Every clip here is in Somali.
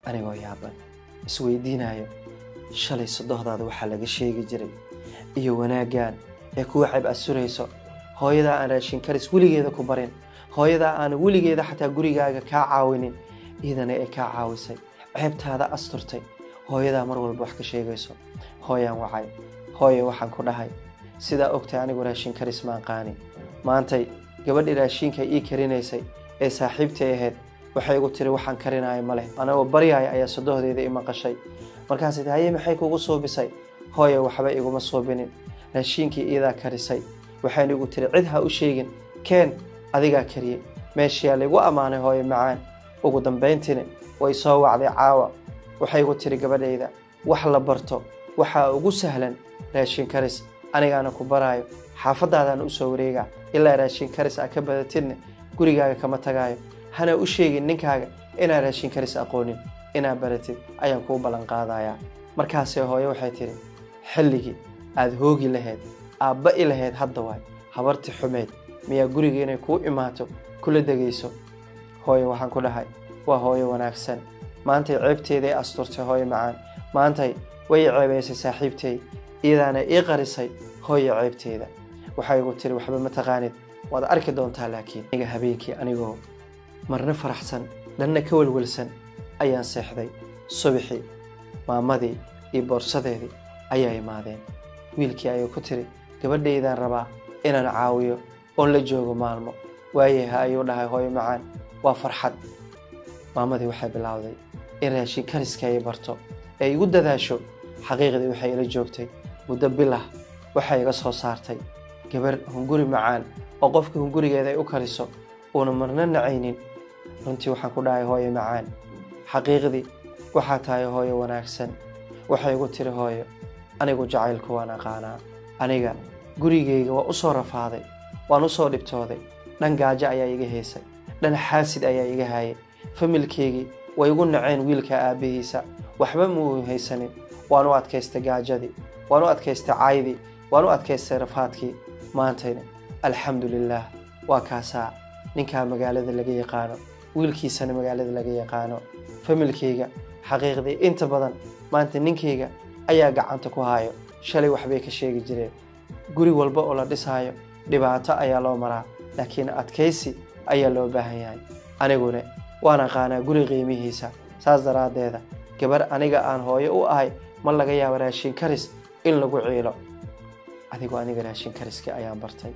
anigoo yaaban isweydiinayo shalay sodohdaada waxaa laga sheegi jiray iyo wanaaggan ee kuwa ceb asurayso hooyadaa aan raashin karis weligeeda ku barin hooyadaa aan weligeeda xataa gurigaaga kaa caawinin iidana ee kaa caawisay ceebtaada asturtay hooyadaa mar walba wax ka sheegayso hooyaan wacay hooye waxaan ku dhahay sidaa ogtay anigu raashin karis maan qaani maantay gabadhii raashinka ii karinaysay ee saaxiibtay ahayd waxay igu tiri waxaan karinaayo ma leh anagoo baryaaya ayaa sodohdeeda i maqashay markaasay tii haye maxay kugu suubisay hooye waxba iguma suubinin raashiinkii iidaa karisay waxayna igu tiri cid ha u sheegin keen adigaa kariyey meeshiyaa laygu ammaanay hooye macaan ugu dambayntiina way soo wacday caawa waxay igu tiri gabadhayda wax la barto waxaa ugu sahlan raashin karis anigaana ku baraayo xaafadaadaan u soo wareegaa ilaa raashin karis a ka badatidna gurigaaga kama tagaayo hana u sheegin ninkaaga inaa raashin karis aqoonin inaa baratid ayaan kuu ballan qaadayaa markaasee hooye waxay tidhi xilligii aada hoogi lahayd aabba i lahayd hadda waay habarti xumeyd miyaa guriga inay kuu imaato kula degayso hooye waxaan ku dhahay waa hooye wanaagsan maantay ceebteeday asturtay hooye macaan maantay way ceebaysay saaxiibtay iyadaana ii qarisay hooye ceebteeda waxay igu tiri waxba ma taqaanid waad arki doontaa laakiin aniga habeenkii anigoo marna faraxsan dhanna ka welwelsan ayaan seexday subaxii maamadii iyo boorsadeedii ayaa imaadeen wiilkii ayay ku tiri gabadhaydaan rabaa inaan caawiyo oon la joogo maalmo waayaha ayuu dhahay hooyo macaan waa farxad maamadii waxay bilowday in raashin kariska ay barto ee igu dadaasho xaqiiqdii waxay ila joogtay muddo bilah waxay iga soo saartay gabar hunguri macaan oo qofka hungurigeeda ay u kariso uuna marna nacaynin runtii waxaan ku dhahay hooyo macaan xaqiiqdii waxaa tahay hooyo wanaagsan waxay igu tiri hooyo anigu jacaylku waan aqaanaa aniga gurigayga waa u soo rafaaday waan u soo dhibtooday dhan gaajo ayaa iga haysay dhan xaasid ayaa iga haayay familkeygii way igu naceen wiilka aabbihiisa waxba muu haysanin waan u adkaystay gaajadii waan u adkaystay caydii waan u adkaystay rafaadkii maantayna alxamdu lilaah waa kaasaa ninkaa magaalada laga yaqaano wiilkiisana magaalada laga yaqaano familkeyga xaqiiqdii inta badan maanta ninkayga ayaa gacanta ku haayo shalay waxbay ka sheegi jireen guri walba oo la dhisaayo dhibaato ayaa loo maraa laakiin adkaysi ayaa loo baahan yahay aniguna waan aqaanaa guri qiimihiisa saas daraaddeeda gabar aniga aan hooyo u ahay ma laga yaabo raashin karis in lagu ciilo adigoo aniga raashin kariskii ayaan bartay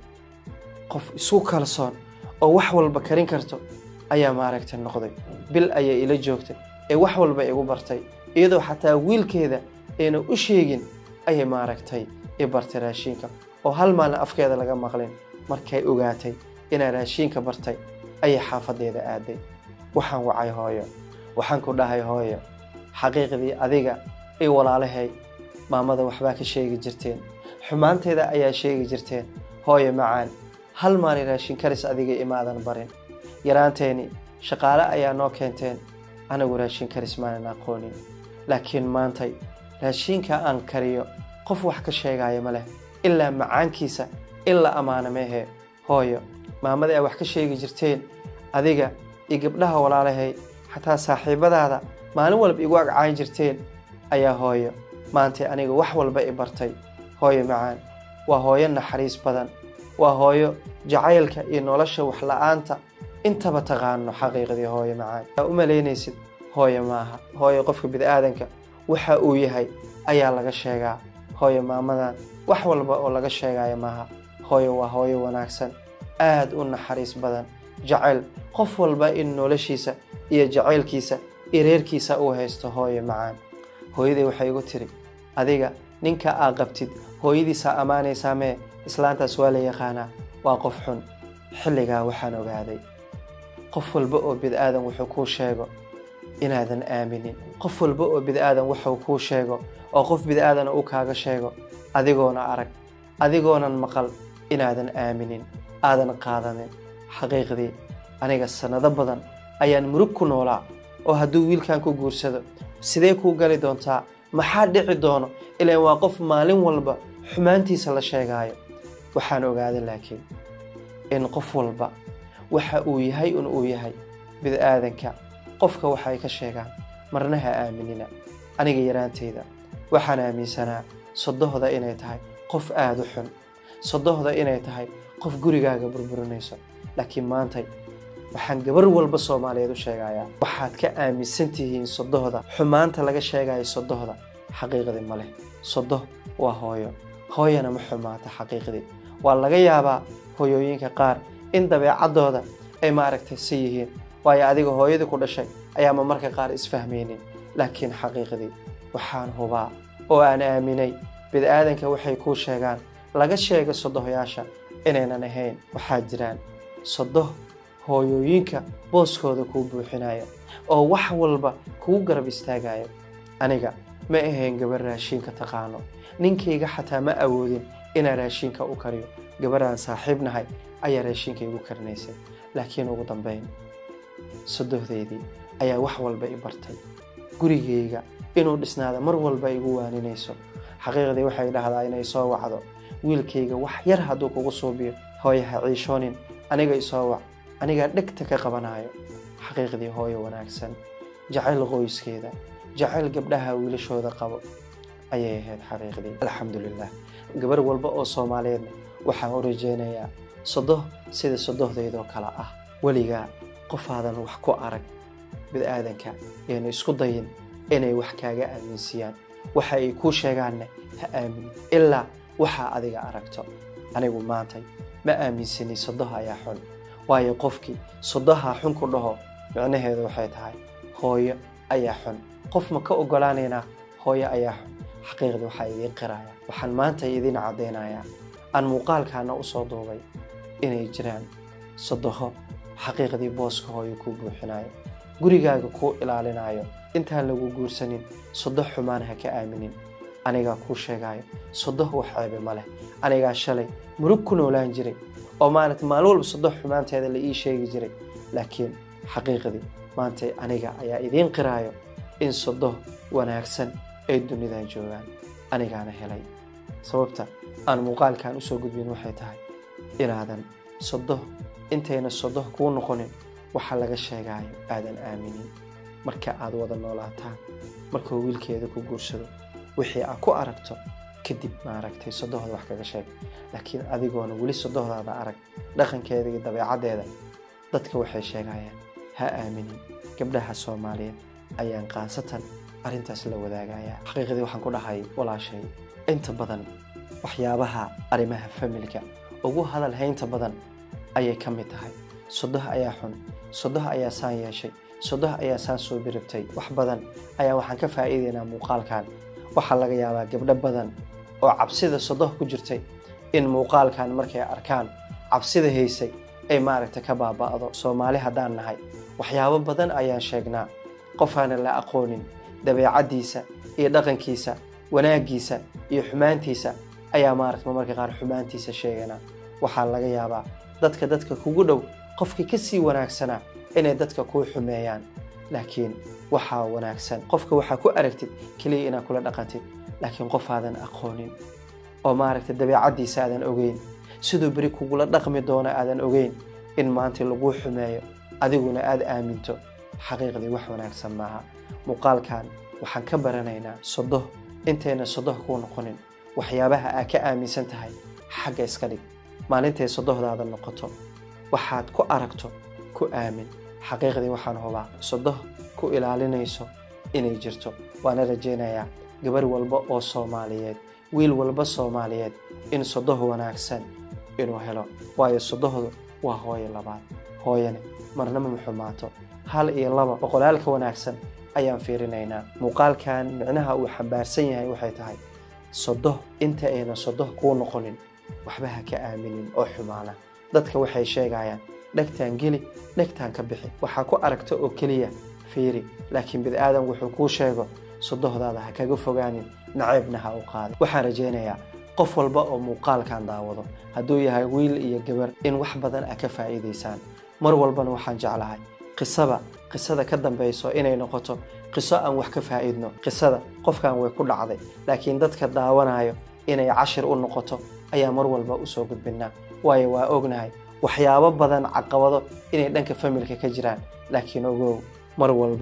qof isu kalsoon oo wax walba karin karto ayaa maaragtay noqday bil ayay ila joogtay ee wax walba igu bartay iyadoo xataa wiilkeeda ayna u sheegin ayay maaragtay i bartay raashiinka oo hal maalin afkeeda laga maqlin markay ogaatay inaa raashiinka bartay ayay xaafadeeda aaday waxaan wacay hooyo waxaan ku dhahay hooyo xaqiiqdii adiga i walaalahay maamada waxbaa ka sheegi jirteen xumaanteeda ayaa sheegi jirteen hooyo macaan hal maalin raashin karis adiga imaadan barin yaraanteeni shaqaale ayaa noo keenteen anagu raashin karis maanan aqoonin laakiin maantay raashiinka aan kariyo qof wax ka sheegaayo ma leh ilaa macaankiisa in la ammaano meehee hooyo maamada ay wax ka sheegi jirteen adiga iyo gabdhaha walaalahay xataa saaxiibadaada maalin walba igu agcaan jirteen ayaa hooyo maantay aniga wax walba i bartay hooyo macaan waa hooyo naxariis badan waa hooyo jacaylka iyo nolosha waxla-aanta intaba taqaano xaqiiqdii hooyo macaan aa u malaynaysid hooyo maaha hooyo qofka bini-aadanka waxa uu yahay ayaa laga sheegaa hooyo maamadan wax walba oo laga sheegaayo maaha hooyo waa hooyo wanaagsan aad u naxariis badan jacayl qof walba in noloshiisa iyo jacaylkiisa iyo reerkiisa uu haysto hooyo macaan hooyaday waxay igu tiri adiga ninka aa qabtid hooyadiisaa ammaanaysaa mee islaantaas waa la yaqaanaa waa qof xun xilligaa waxaan ogaaday qof walba oo bid-aadan wuxuu kuu sheego inaadan aaminin qof walba oo bid-aadan wuxuu kuu sheego oo qof bid-aadana uu kaaga sheego adigoona arag adigoonan maqal inaadan aaminin aadan qaadanin xaqiiqdii aniga sannado badan ayaan murug ku noolaa oo hadduu wiilkan ku guursado sidee kuu gali doontaa maxaa dhici doono ilaan waa qof maalin walba xumaantiisa la sheegaayo waxaan ogaaday laakiin in qof walba waxa uu yahay un uu yahay bid-aadanka qofka waxay ka sheegaan marna ha aaminina aniga yaraanteyda waxaan aaminsanaa sodohda inay tahay qof aada u xun sodohda inay tahay qof gurigaaga burburinayso laakiin maantay waxaan gabar walba soomaaliyeed u sheegayaa waxaad ka aaminsan tihiin sodohda xumaanta laga sheegayo sodohda xaqiiqdii ma leh sodoh waa hooyo hooyana ma xumaata xaqiiqdii waa laga yaabaa hooyooyinka qaar in dabeecaddooda ay maaragtay si yihiin waayo adiga hooyadii ku dhashay ayaama marka qaar isfahmaynin laakiin xaqiiqdii waxaan hubaa oo aan aaminay bini-aadanka waxay kuu sheegaan laga sheega sodohyaasha inaynan ahayn waxaa jiraan sodoh hooyooyinka booskooda kuu buuxinaya oo wax walba kugu garab istaagaya aniga ma ahayn gabar raashiinka taqaano ninkayga xataa ma awoodin inaan raashiinka u kariyo gabaraan saaxiib nahay ayaa raashiinka igu karinaysay laakiin ugu dambeyn sodohdeydii ayaa wax walba i bartay gurigayga inuu dhisnaada mar walba igu waaninayso xaqiiqdii waxay dhahdaa inay soo wacdo wiilkayga wax yar hadduu kugu suubiyo hooye ha ciishoonin aniga isoo wac anigaa dhegta ka qabanayo xaqiiqdii hooyo wanaagsan jacayl qoyskeeda jacayl gabdhaha wiilashooda qabo ayay ahayd xaqiiqdii alxamdulilah gabar walba oo soomaaliyeedna waxaan u rajeynayaa sodoh sida sodohdaydoo kale ah weligaa qofaadan wax ku arag bini-aadanka yaynu isku dayin inay wax kaaga aaminsiiyaan waxa ay kuu sheegaanna ha aaminin ilaa waxaa adiga aragto anigu maantay ma aaminsani sodoh ayaa xun waayo qofkii sodohaa xun ku dhaho micnaheedu waxay tahay hooyo ayaa xun qof ma ka ogolaanaynaa hooyo ayaa xun xaqiiqdii waxaa idiin qiraya waxaan maanta idiin caddaynayaa aan muuqaalkaana u soo duubay inay jiraan sodoho xaqiiqdii booska hooyo kuu buuxinayo gurigaaga kuu ilaalinayo intaan lagu guursanin sodoh xumaan ha ka aaminin anigaa kuu sheegayo sodoh wax ceebe ma leh anigaa shalay murug ku noolaan jiray oo maaragta maalin walba sodoh xumaanteeda la ii sheegi jiray laakiin xaqiiqdii maantay aniga ayaa idiin qiraayo in sodoh wanaagsan ay dunidan joogaan anigaana helay sababta aan muuqaalkan usoo gudbin waxay tahay inaadan sodoh intayna sodoh kuu noqonin waxa laga sheegaayo aadan aaminin marka aad wada noolaataan markuu wiilkeeda ku guursado wixii aad ku aragto kadib maaragtay sodohda wax kaga sheeg laakiin adigoona weli sodohdaada arag dhaqankeeda iyo dabeecaddeeda dadka waxay sheegayaan ha aaminin gabdhaha soomaaliyeed ayaan khaasatan arrintaas la wadaagayaa xaqiiqdii waxaan ku dhahay walaashay inta badan waxyaabaha arrimaha familka ugu hadal haynta badan ayay ka mid tahay sodoh ayaa xun sodoh ayaa saan yeeshay sodoh ayaa saan soo biribtay wax badan ayaa waxaan ka faa'iidaynaa muuqaalkan waxaa laga yaabaa gabdho badan oo cabsida sodoh ku jirtay in muuqaalkan markay arkaan cabsida haysay ay maaragta ka baaba'do soomaali haddaan nahay waxyaabo badan ayaan sheegnaa qofaana la aqoonin dabeecaddiisa iyo dhaqankiisa wanaaggiisa iyo xumaantiisa ayaa maaragta marka qaar xumaantiisa sheeganaa waxaa laga yaabaa dadka dadka kugu dhow qofkii ka sii wanaagsanaa inay dadka kuu xumeeyaan laakiin waxaa wanaagsan qofka waxaa ku aragtid keliya inaad kula dhaqantid laakiin qof aadan aqoonin oo maaragta dabeecaddiisa aadan ogeyn siduu beri kugula dhaqmi doono aadan ogeyn in maanta laguu xumeeyo adiguna aada aaminto xaqiiqdii wax wanaagsan maaha muuqaalkan waxaan ka baranaynaa sodoh intayna sodoh kuu noqonin waxyaabaha aad ka aaminsan tahay xagga iska dhig maalintay sodohdaada noqoto waxaad ku aragto ku aamin xaqiiqdii waxaan hubaa sodoh ku ilaalinayso inay jirto waana rajaynayaa gabar walba oo soomaaliyeed wiil walba soomaaliyeed in sodoh wanaagsan inuu helo waayo sodohdu waa hooyo labaad hooyane marnama ma xumaato hal iyo laba boqolaalka wanaagsan ayaan fiirinaynaa muuqaalkan micnaha uu xambaarsan yahay waxay tahay sodoh inta ayna sodoh kuu noqonin waxba ha ka aaminin oo xumaana dadka waxay sheegayaan dhegtaan geli dhegtaan ka bixi waxaa ku aragta oo keliya fiiri laakiin bini-aadan wuxuu kuu sheego sodohdaada ha kaga fogaanin naceebna ha u qaadin waxaan rajaynayaa qof walba oo muuqaalkan daawado hadduu yahay wiil iyo gabar in wax badan a ka faa'iidaysaan mar walbana waxaan jeclahay qisaba qisada ka dambayso inay noqoto qiso aan wax ka faa'iidno qisada qofkan way ku dhacday laakiin dadka daawanayo inay cashir u noqoto ayaa mar walba usoo gudbinaa waayo waa ognahay waxyaabo badan caqabado inay dhanka familka ka jiraan laakiin ogow mar walba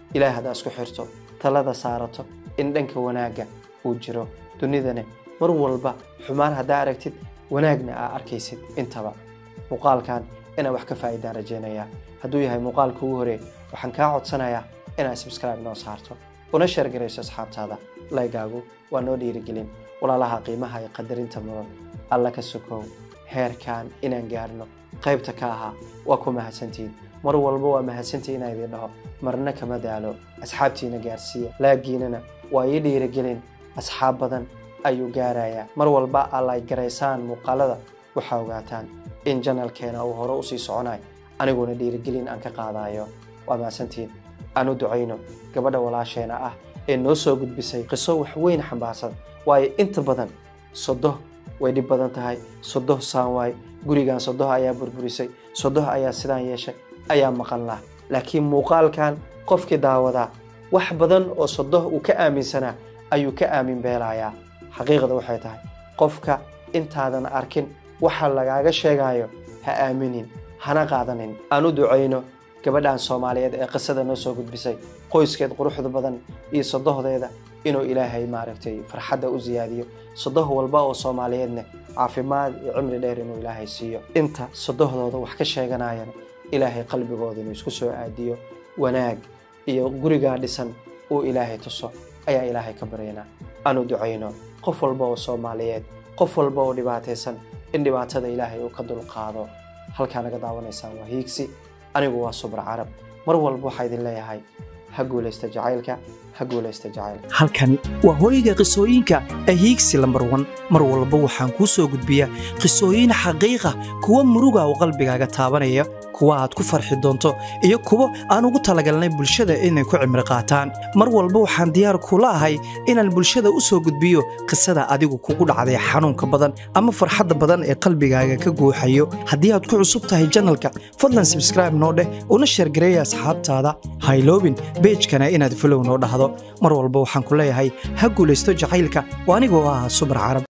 ilaah haddaa isku xirto talada saarato in dhanka wanaagga uu jiro dunidane mar walba xumaan haddaa aragtid wanaagna aa arkaysid intaba muuqaalkan inaan wax ka faa'iidaan rajaynayaa hadduu yahay muuqaalka ugu horey waxaan kaa codsanayaa inaad subscribe noo saarto una sheergarayso asxaabtaada laygaagu waa noo dhiirigelin walaalaha qiimaha iyo qadarinta mudan alla ka sokow heerkan inaan gaarno qaybta ka ahaa waa ku mahadsantihiin mar walba waa mahadsantii inaa idin dhaho marna kama daalo asxaabtiina gaarsiiya laagiinana waa ii dhiirigelin asxaab badan ayuu gaarayaa mar walba allay garaysaan muuqaalada waxaa ogaataan in janalkeena uu hore usii soconayo aniguna dhiirigelin aan ka qaadayo waa mahadsantihiin aan u ducayno gabadha walaasheena ah ee noo soo gudbisay qiso wax weyn xambaarsan waayo inta badan sodoh way dhib badan tahay sodoh saan waay gurigan sodoh ayaa burburisay sodoh ayaa sidaan yeeshay ayaa maqan lah laakiin muuqaalkan qofkii daawadaa wax badan oo sodoh uu ka aaminsanaa ayuu ka aamin beelayaa xaqiiqda waxay tahay qofka intaadan arkin waxa lagaaga sheegayo ha aaminin hana qaadanin aan u ducayno gabadhan soomaaliyeed ee qisada noo soo gudbisay qoyskeed quruxda badan iyo sodohdeeda inuu ilaahay maaragtay farxadda u siyaadiyo sodoh walba oo soomaaliyeedna caafimaad iyo cimri dheer inuu ilaahay siiyo inta sodohdooda wax ka sheeganayana ilaahay qalbigooda inuu isku soo aadiyo wanaag iyo gurigaa dhisan uu ilaahay tuso ayaa ilaahay ka baryaynaa aanu ducayno qof walba oo soomaaliyeed qof walba oo dhibaataysan in dhibaatada ilaahay uu ka dulqaado halkaa naga daawanaysaan waa hiigsi anigu waa subra carab mar walba waxaa idin leeyahay ha guulaysta jacaylka ha guulaysta jacaylka halkani waa hooyga qisooyinka ee hiigsi lambar wan mar walba waxaan kuu soo gudbiyaa qisooyin xaqiiqa kuwa muruga oo qalbigaaga taabanaya kuwa aad ku farxi doonto iyo kuwo aan ugu talagalnay bulshada inay ku cimri qaataan mar walba waxaan diyaar kula ahay inaan bulshada u soo gudbiyo qisada adigu kugu dhacday xanuunka badan ama farxadda badan ee qalbigaaga ka guuxayo haddii aad ku cusub tahay janalka fadlan sabskraibe noo dheh una sheergareeya asxaabtaada hayloobin beejkana inaad falow noo dhahdo mar walba waxaan ku leeyahay ha guulaysto jacaylka oo anigoo ah subar carab